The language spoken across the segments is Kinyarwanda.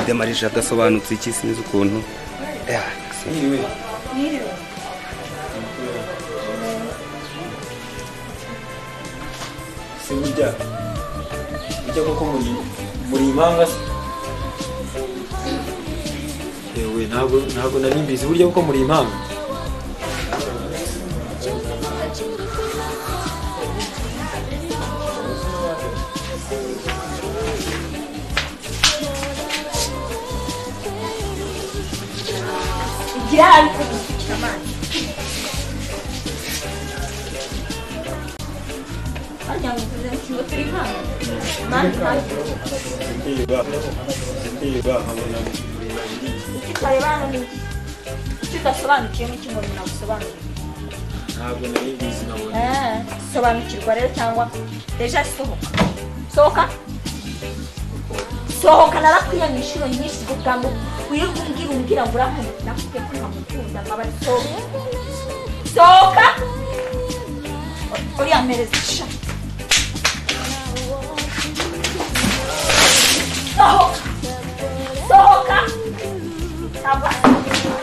demarije agasobanutse iki sinzi ukuntu Mwiriwe. Se burya burya koko muri muri impanga se yewe ntabwo ntabwo nari mbizi burya koko muri impanga igira ariko gusukira amazi harya ngo tuze mu kigo turi hano mani kandi icyo utareba hano ni iki icyo udasobanukiyemo icyo umuntu nagusobanurira ntabwo nari mbizi nabonye Eh, sobanukirwa rero cyangwa deja sohoka sohoka sohoka narakwiye mu inshuro nyinshi kugira ngo wirirwe umbwira umbwira ngo uramukunda nakubwiye ko ntamukunda nkaba ari sohoka sohoka uriya mpereza sha sohoka sohoka ava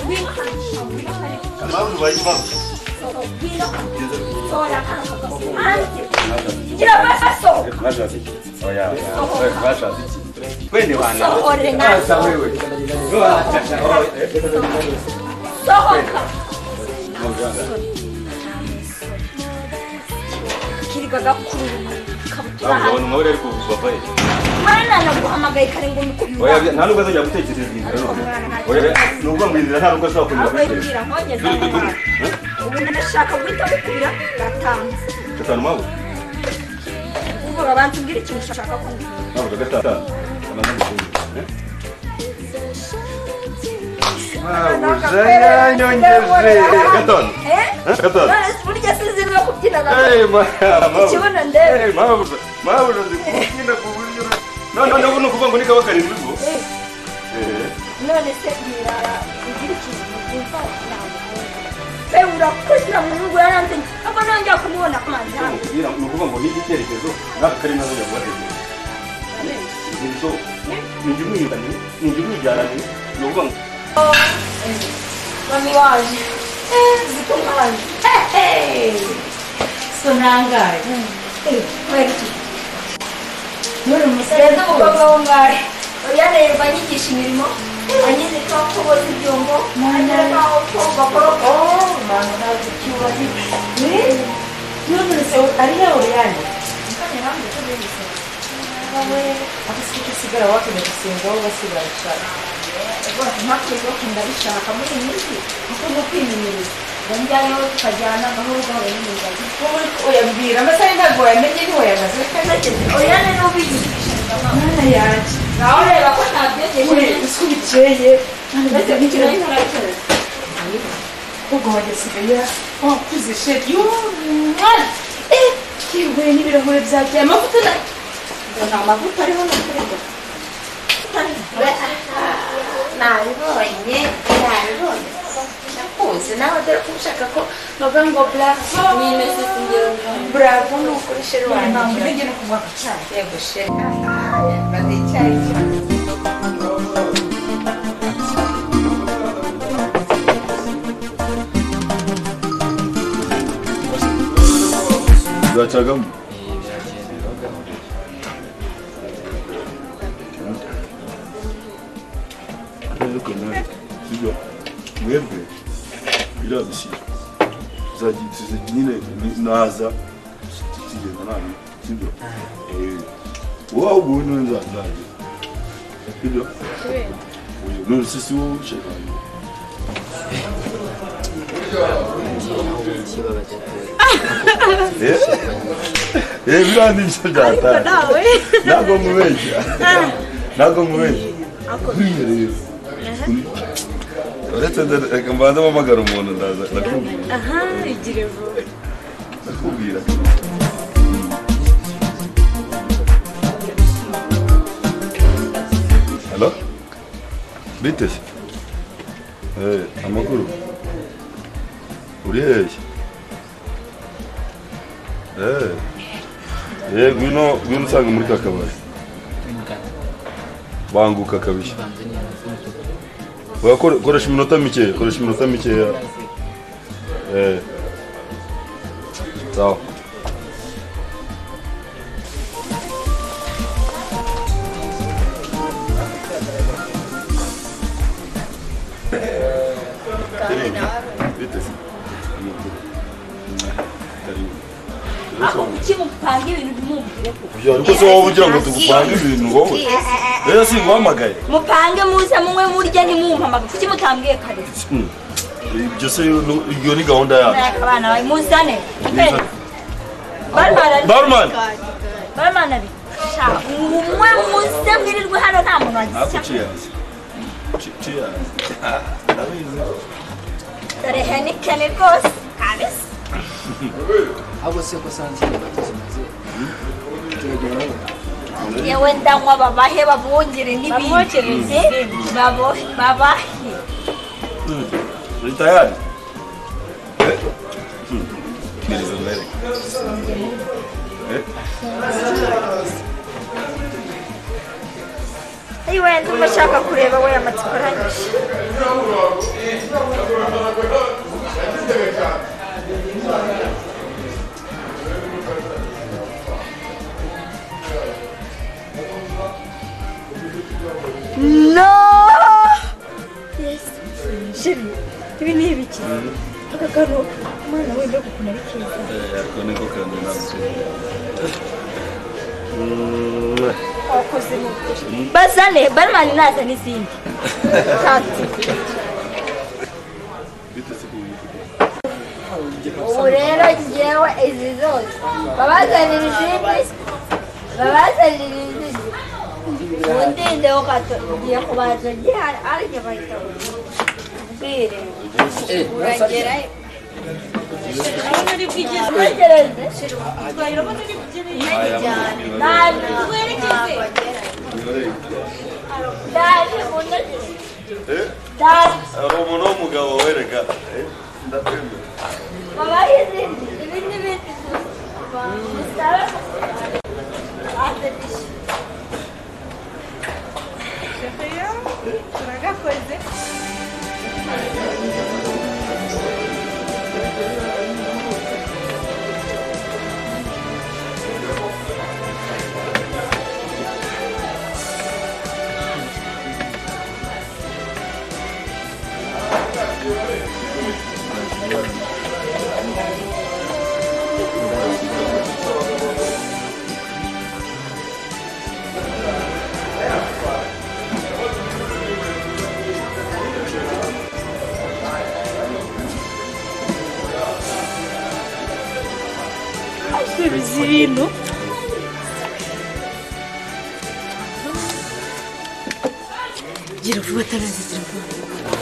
wiruka wiruka reka impamvu bayivamo sohoka wiruka sohoka hanze gira amaso twashatse iki oya oya, twashatse iki twende wana sohore nazo sohoka kirirwa gakurura ikabutura ntabwo ubona umubare ari kuva ye mwana naguhamagaye kare ngo oya mukubwira nta nubwo azongera gutekereza iyi nzira noneho oya ni ukuvuga ngo iyi nzira nta nubwo ashobora kunyura ahubwo yibwira nkongeza ubu ndashaka guhita mukubira gatanu gatanu mawe ubwo babanza umbwira ikintu ushaka kumbwira ntabwo gatanu amaze gufunga mabuja yaranyongeje gatanu Eh? Eh, gatanu None se burya sinzi no kubyina na Hey, ma- mabuja. Ikibuno ndebe. Hey, mabuja. Mabuja, ndi kubyina ku buryo uri- No, no, no, ubu ni ukuvuga ngo ni kaba karindwi ubwo. Eh, Eh, none se birara ugira ikintu byumva nagukunda pe urakugira muhungu yaranze aba nongera kumubona ku mazi icyo mukubwira hano ni ukuvuga ngo ni igitekerezo ntabwo kari nazo yaguhategeye nibyo ninjye umwiyugane ninjye umwijyanane ni ukuvuga ngo mami waje ziko mwaje so ntangaye muri reza umusore umukobwa wo ngahe oya reba anyigisha imirimo anyize ko kuboza ibyombo anyira nk'aho ko bakoropa mama ntabwo ucyubahira yumvise ari yawe yanyu abasirikare usigara wakeneye gusenga aho basigara gushaka mpakwiye ko ndabishaka muri iyi minsi kuko no kwimenyereza ndajyayo tukajyana gahoro gahoro n'imirimo wowe uyambwira amasaha ntabwo wayamenye niwe yamaze oya rero ubiyigisha mama mwana yanjye nawe ureba ko ntabyegeje usubikeye ndetse gukina n'inkoranyacyo ubwo wagesigaye wakuze sheki y'umwana yewe n'ibirahure byagiye amavuta na nta mavuta ariho n'ukureba nabibonye nabibonye nakuze nawe dore ko ushaka ko bavuga ngo bravo mwimeze singero bravo ni ukuri sheri ntabwo wanjye ugenda kuvanga cyane yego sheri bazicyaye byacagamo sibyo mwebwe birabishyira tuzagiye nyine naza tukigenda nani sibyo wowe ubu niwe nzazajya sibyo oya none se si wowe ushaka Eh? Eh, biriya ni byo byatanga ntabwo mubeshya ntabwo mubeshya rero uretse nda- reka mbanze mpamagara umuntu ndaza ndakubwira aha igire vuba ndakubwira halo biteze Eh, amakuru uri hehe Eh. Eh, ngwino ngwino usanga muri kakabari banguka kabisa Tanzania. oya kore- koresha iminota mikeya koresha iminota mikeya Eh. sawa Karibu. Vite. Karibu. kimupange ibintu mubwireko Ya, ariko se wowe ugira ngo tugupange ibintu wowe rero singuhamagaye mupange muze munywe murya ntimumpamagare kuki mutambwiye kare Hmm. ibyo se nu- iyo ni gahunda yacu Mwaka abana bawe muzane Bizane. barumani barumana bi mwe muze mwirirwe hano nta muntu Hapo wagisya cheers. Che- cheers. Ndabizi. dore henikeni rwose kabisa ahubwo si uko sanzire bageze maze turagera aho yewe ndanywa babahe babungire n'ibindi Babo- babahe Mm. Ni tayari? Eh? Mm. Mbili za mbele. Eh? Ay, wenda umva ashaka kureba we amatsiko aranyishe No! Yes. Shiri, ibi ni ibiki? Aka karo, umwana wenda gukuna ari keza. Eh, ariko niko kantu nabyo. Wakoze mu kuri. Bazane, barumani naza n'izindi. Tatu. Bite siku hii. ubu rero ngewe izi zose babazanira izindi babazanira izindi undinde ukato ngiye kubanza gihari ariko bahita bambwire uragerayo Ntegereze. Ntabwo Nibarebe. ndaje mu ntoki Eh? ndaje Ari umuntu w'umugabo wereka. Eh? Ndatemba. babaho izindi ibi n'ibindi bisabe ate bishyura acuruza ibintu gira vuba ataraza gira vuba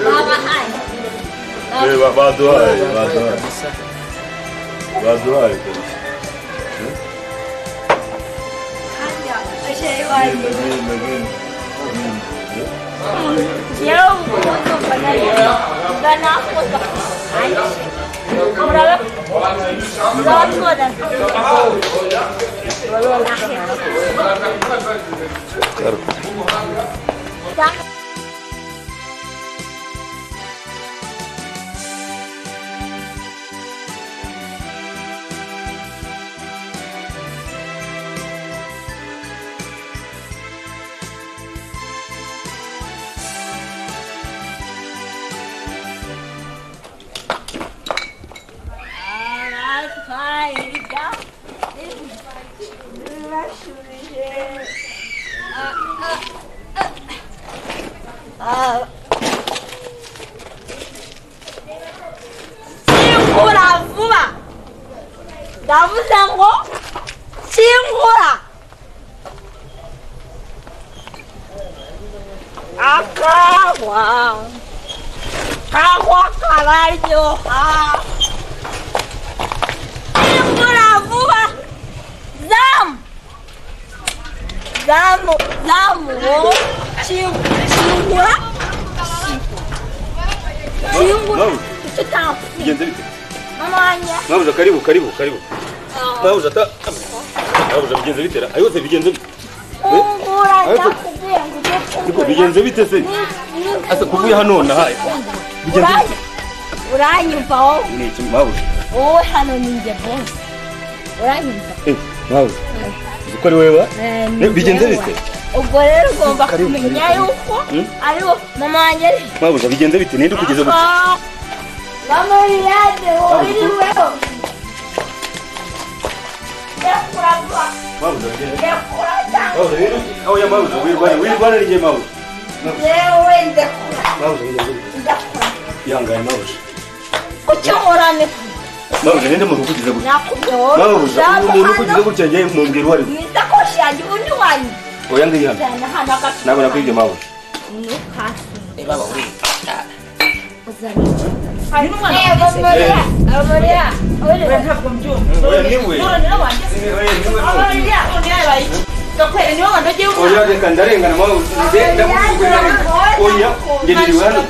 babahaye Eh, ba- baduhaye, baduhaye. Baduhaye kabisa. hajya bashyirayo iwanjye Ndagenda, ndagenda. yewe ubwo ndumva nariye ndanakoza murabe murabe mwoza Sinkura vuba ndavuze ngo sinkura akagwa kagwa kararyoha Sinkura vuba zamu zamu zamu wo sinkura Kiungu Nawe hicho tamu. bigenze bite Mama wanjye mwabuja karibu karibu karibu mwabuja ta mwabuja bigenze bite ra ayose bigenze bite kungura Ariko- ndakubwiye ngo ujye Ariko kungura. bigenze bite se Ni- ni- asa kuvuye hano nahaye bigenze bite uranyumva wowe ni iki mwabuja wowe hano ni njye bosi uranyumva eh mwabuja uko ari wewe ba? Eh, Ne, bigenze njyewe. bite ubwo rero ugomba Karibu, kumenya karibu, yuko Hmm? ariwo mama wanjye ari mwabuja bigenze bite ninde ukugeze gute Ah, mama Liliane wowe Karibu. uri weho ndakura vuba mwabuja bigenze ndakura cyane mwabuja rero aho ya mwabuja wirwana wirwana ni ngiye mwabuja yewe ndakura mwabuja bigenze bite ndakura ihangane mwabuja kucyo nkorane mwabuja ninde muntu ukugeze gute nakubwiye wowe mwabuja ushaka umuntu ukugeze hano gutya ngiye mu mbwira uwo ari we mu isakoshi yanjye undi wanyu oya ngiyihana cyane hano agacupa ntabwo nakwibye mwabuja ntukase hari n'umwana Eh, Amaria, Amaria, we Amaria. ntabwo mbyumva oya niwe noneho wanjye oya niwe mwabuja abariya noneho yabaye iki gakwere niwe wanogeye umwana oya reka ndarengana mwabuja nze ndakuvuga oya nge niriwe hano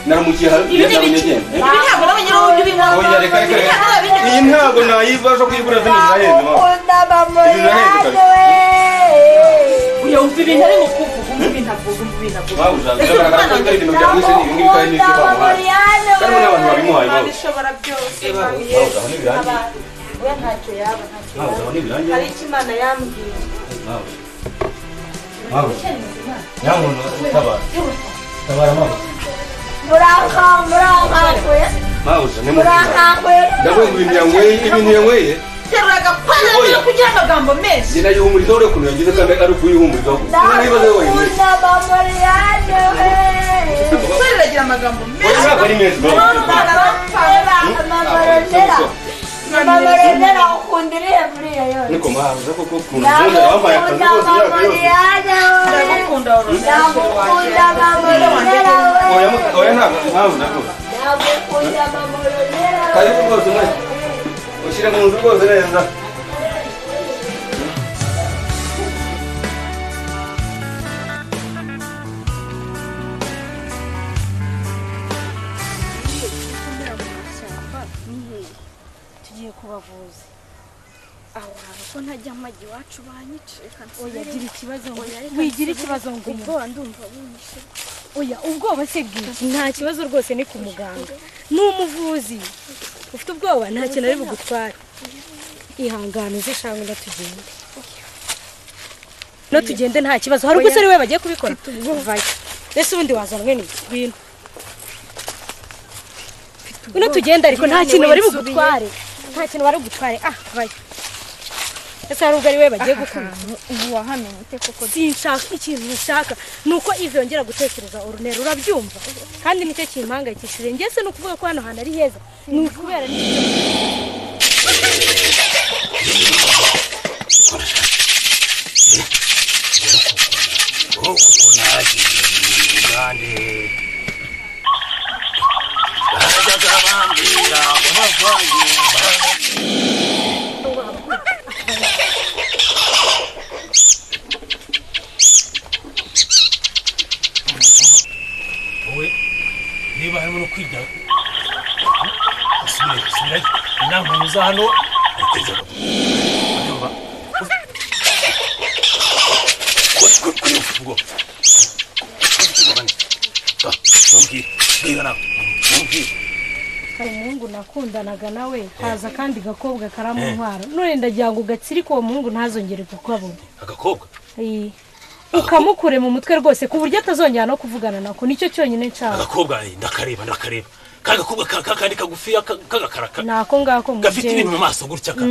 naramukiye hano ibi ni ngezamu ibiki nyegenda ibi ntabwo n'abanyura uburyo ubinkwamo oya reka reka reka iyi ntabwo nayivaje kuyigura zindi zirahenze mwabuja Bakunda Ibintu Amaria, birahenze we. yumva ibintu ari mu kuvuga umva ibintu avuga umva ibintu avuga mwabuja biragaragara ko bitari ibintu byamwishe ni ibingibi kandi n'ibyo bamuhaye kandi n'abantu babimuhaye mwabuja Imana ishobora byose kandi Bakunda Amaria, we. mwabuja yesu aho ntibirangiye abantu we ntacyo yaba ntacyo mwabuja aho ntibirangiye hari icyo imana yambwiye mwabuja nyamuntu tabara tabara mwabuja Murakawe, murakawe, mwabuja ni murakawe. ndavuga ngo ibintu yanyweye ibintu yanyweye terura agapana Oya. niyo kugira amagambo menshi njye nayihumurizaho urebe ukuntu yagize kandi ari ukuyihumurizaho niba n'ibibazo we wenyine Ndakunda Amaria, we. isura iragira amagambo oya menshi ntabwo ari menshi mwabuja umwana Mama, Mama Rosella, Mama Rosella, ukunda iriya buriya yose. niko mwabuja koko ukuntu mbona wambaye akazi Ndakunda kose imyaka Mama yose Rosella, we. ndagukunda woroshya Ndagukunda Mama Rosella, oya we. mu- oya ntabwo mwabuja rwose Ndagukunda Mama Rosella, we. karibu rwose mwese ushyire mu nzu rwose neza tugiye kubavuza aho hantu ko ntajya amajya iwacu banyicika uyagira ikibazo ngo Oya, reka nsubire. wigira ikibazo ngo uyu ubwoba ndumva bunyishe oya ubwoba se bwiki nta kibazo rwose ni ku muganga ni umuvuzi ufite ubwoba nta kintu ari bugutware ihangane uze shanga no tugende no tugende nta kibazo hari ubwo se ari we bagiye kubikora vayo ese ubundi wazana mwene iki bintu no tugende ariko nta kintu bari bugutware nta kintu bari bugutware ah vayo ese hari ubwo ari we bagiye gukora ubu wahamenyete koko sinshaka ikintu nshaka ni uko ivi yongera gutekereza urunero urabyumva kandi nicyo kimpangayikishije njye se ni ukuvuga ko hano hantu ari heza ni ukubera ni wowe niba harimo no kwiga usubire usubirayo inama muza hano ayiteze agapfa hari umuhungu nakundanaga nawe haza kandi gakobwa karamuntwara none ndagira ngo ugatsirike uwo muhungu ntazongere kukabona agakobwa Iyi. ukamukure mu mutwe rwose ku buryo atazongera no kuvugana nako nicyo cyonyine nshaka agakobwa eh, ndakareba ndakareba ka gakobwa ka- ka- kandi kagufiya ka- k'agakaraka ni ako ngako mu gafite ibintu mu maso gutya ka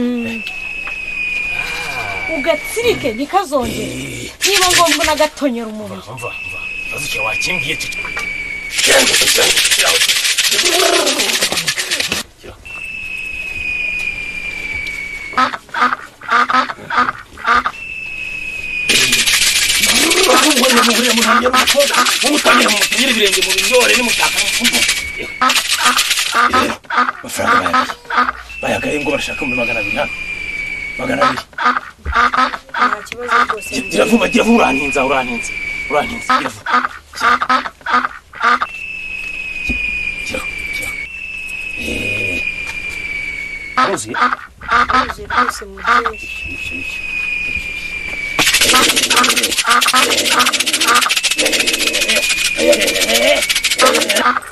ugatsirike ntikazongere niba ngombwa nagatonyera umubiri mva mva azuke wakingiye cyo amafaranga bayaga bayagaye ngo barashaka muri magana abiri hano magana abiri giravuba giravuba urantinza urantinza urantinza giravuba wuzuye Yuzuye rwose mubyeyi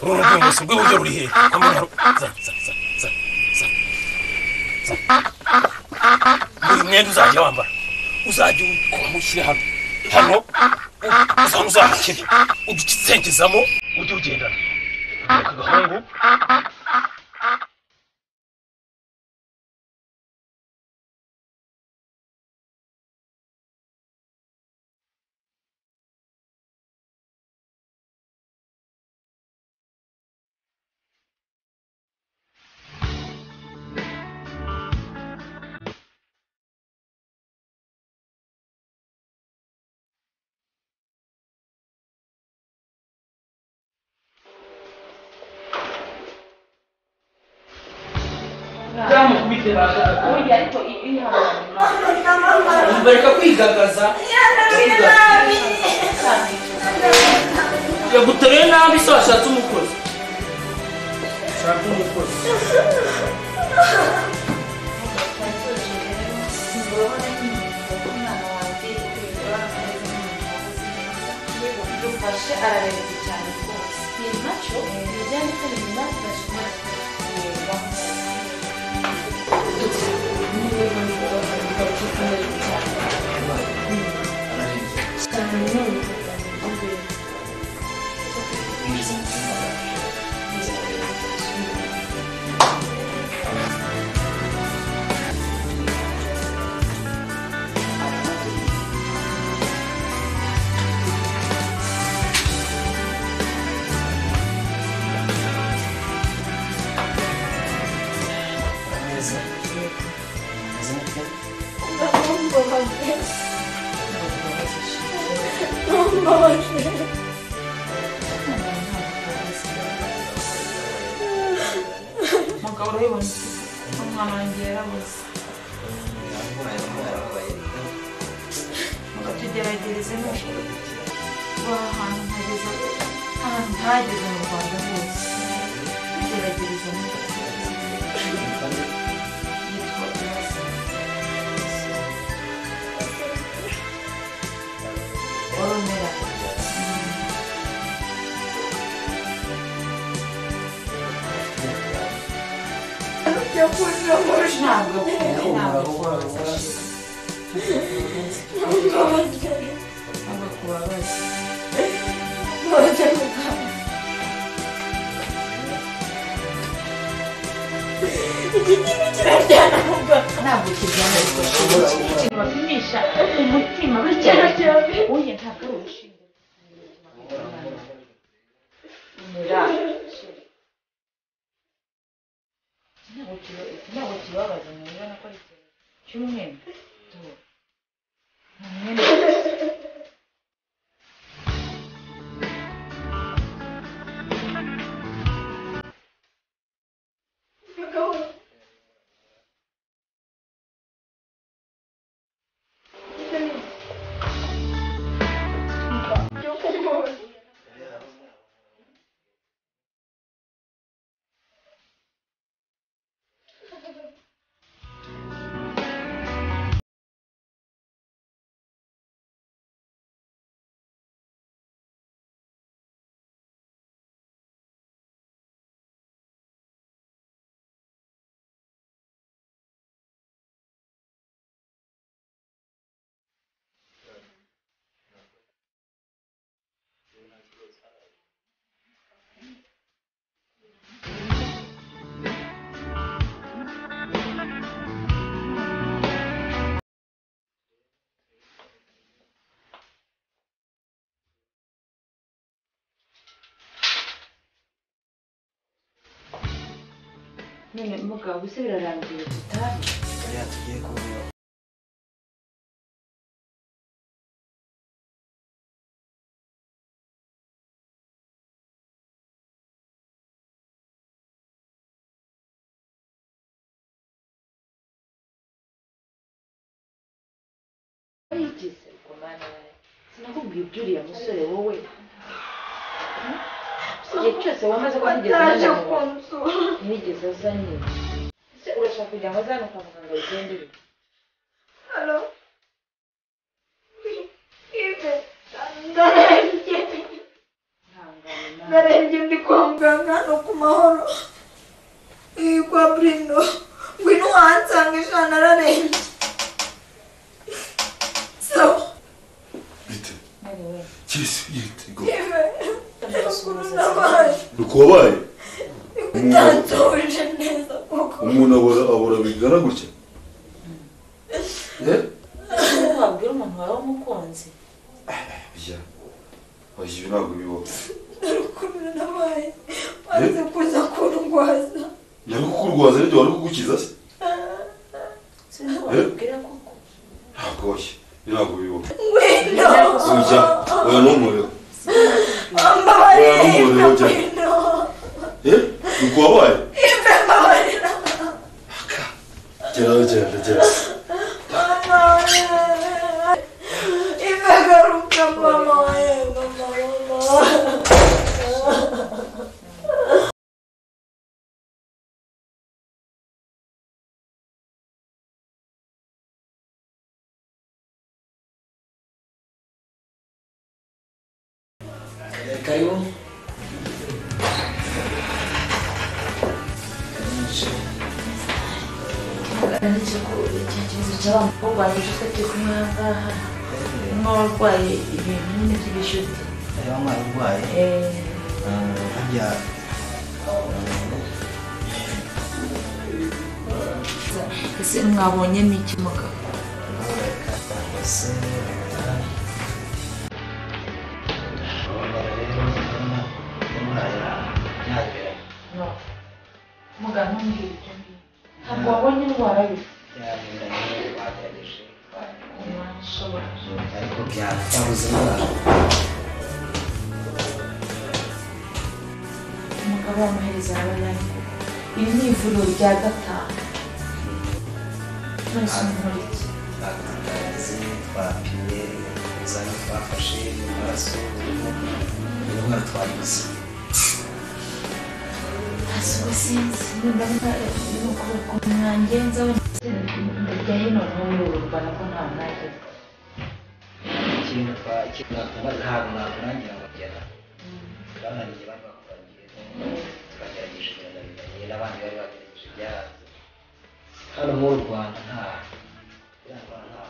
urabona ko ubuso bwe buryo buri hehe amagaro za za za za za za buri mwenda uzajya wambara uzajya ukuramo ushyire hano hano uzaba uzahakire ujye ugisengezamo ujye ugendana aka gahungu bareka kwigagaza yaguteruye nabi se washatse umukozi shaka umukozi dufashe ararereka cyane rwose iyi nacyo ni ibijyanye n'inyuma umugabo urabibona umwana wanjye yarabuze tugeragereze nubwo kuba ahantu hageze ahantu hageze mu rwanda hose tugerageza nubwo yitwa iraza oromera ntabwo ntabwo kubabaza ntabwo kubabaza ntabwo kijyana ikintu bapimisha umutima bityo uye ntabwo ari urushinge ntabwo kibabaza mubibona ko ari ikintu cy'umwenda tuba ni umwenda none mugabo ese birarangiye tutabi Bariya tugiye kubura wayigize ubwo mwana wawe sinakubwiye ibyo uriya musore wowe Hmm? igihe cyose wamaze kutigeza ajya mu nzu ntiyigeze aza nyine ese urashaka kujya ngo azane kwa muganga wigendere Hello. ndarembye ndarembye ndi kwa muganga no ku mahoro iyi kwa burino ngwino wansanga ijana ararembye sawa Kirisi yitego. nabaye Dukobaye. bitansoje neza kuko Umuntu abura abura bigana gutya. Eh? wabwira umuntu wawe w'umukunzi Ya. Oya ibi ntabwo bibaho. dore ukuntu nabaye maze kuza kundwaza Yari kukurwaza ariko wari kugukiza se. sinzi wabwira kuko Ntabwo oya. Ntabwo bibaho. ngwino Oya. Oya n'umuriro. ambabarira Oya n'umuriro. ngwino Eh? Dukobaye. Ibe mbabarira Gel gel gel. mbabarira Ibe garuka mama wanjye mama mama Karibu. ariko icyo kibazo cy'abantu barwaye inshuti turi kumwe aha ngaha harimo abarwaye ibintu nyine by'ibishuti Reba umwana urwaye. Eh, Harya ese mwabonyemo iki mugabo No. muganga ntumbwire ibyo ngibyo ntabwo wabonye indwara ye ntashobora ariko byatabuze indwara umugabo wamuhereza abanyari koko iri ni ivuriro rya gatanu nonese umukora iki batangaze twapimye ibizami twafashe mu maraso indwara twagize ntabwo sinzi nimba ndimo kuboko mwangenza we ndajya hino n'uruba nako nta mwanya ikintu twakiratuma ntabwo nakurangira kugera bananiye bakakurangiye turagerageje birananiranye n'abandi bari bagerageje byaranze hano mu rwanda nta iriya ndwara ntaho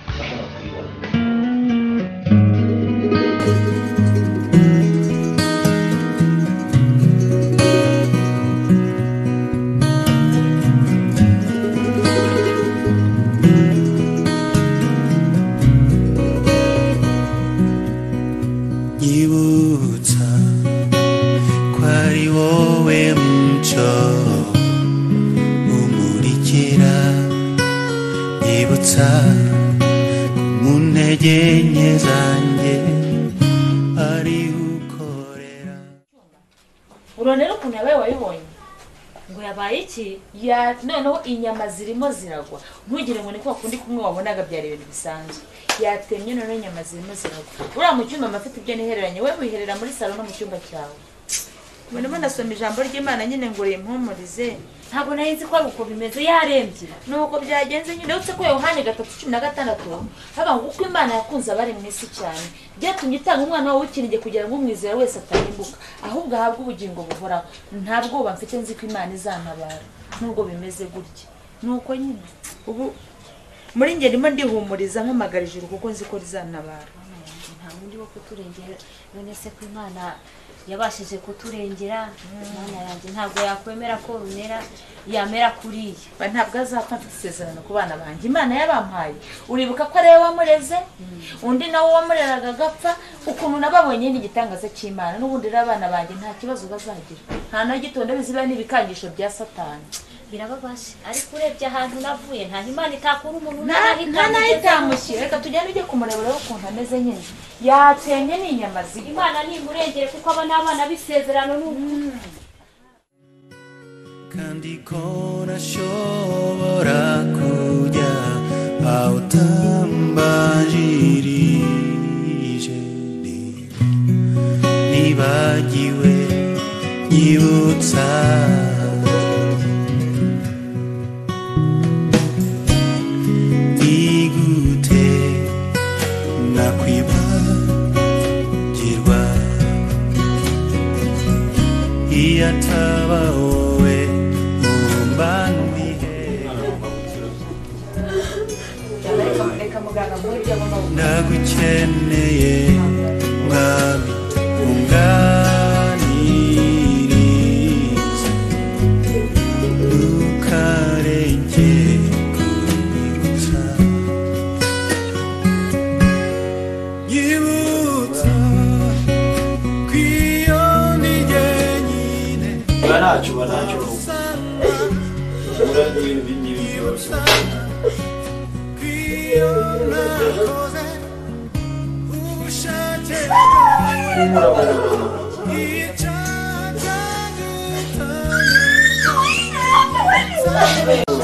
bashobora kuyibona nyibutsa ko ari wowe muco umurikira nyibutsa ko mu ntege nke zanjye ari ukorera urabona rero ukuntu yabaye wayibonye ngo yabaye iki ya noneho inyama zirimo ziragwa ntugire ngo ni kwa kundi kumwe wabonaga byari ibintu bisanzwe yatemye noneho inyama zirimo ziragwa uriya mu cyumba mba afite ibyo nihereranye we wiherera muri salo no mu cyumba cyawe ubu ndimo ndasoma ijambo ry'imana nyine ngo rimpumurize ntabwo nari nzi ko ari uko bimeze yarembye nuko byagenze nyine uretse ko yohani gatatu cumi na gatandatu haba ngo uko imana yakunze abari mu isi cyane byatumye itanga umwana wawe w'ikinige kugira ngo umwizera wese atarimbuka ahubwo ahabwe ubugingo buhoraho nta bwoba mfite nzi ko imana izantabara nubwo bimeze gutya nuko nyine ubu muri ngeri ndimo ndihumuriza mpamagara ijuru kuko nzi ko rizantabara nta wundi wo kuturengera none se ko imana yabashije kuturengera imana yanjye ntabwo yakwemera ko rumera yamera kuriya Ba- ntabwo azapfa mfite isezerano ku bana banjye imana yabampaye uribuka ko ariwe wamureze undi nawe wamureraga agapfa ukuntu nababonye n'igitangaza cy'imana n'ubundi rero abana banjye nta kibazo bazagira nta na gito ndabizi biba n'ibikangisho bya satani birababaje ariko urebye ahantu navuye nta imana itakura umuntu nta n'aho nta nayo itamushyira itamushyira reka tugende ujye kumurebera ukuntu ameze nyine yatemye n'inyama zirimo imana ntimurengere kuko aba ni abana b'isezerano n'ukuri kandi ko ntashobora kujya aho utambanjirije nibagiwe nyibutsa nakwibagirwa iyo ataba wowe ngomba reka muganga muri ibyo ndagukeneye mwami unganirize ntukarenge kubibutsa nyibutsa kw'iyo nige nyine uba ntacyo uba ntacyo uhura n'ibindi n'ibindi byose Thank you.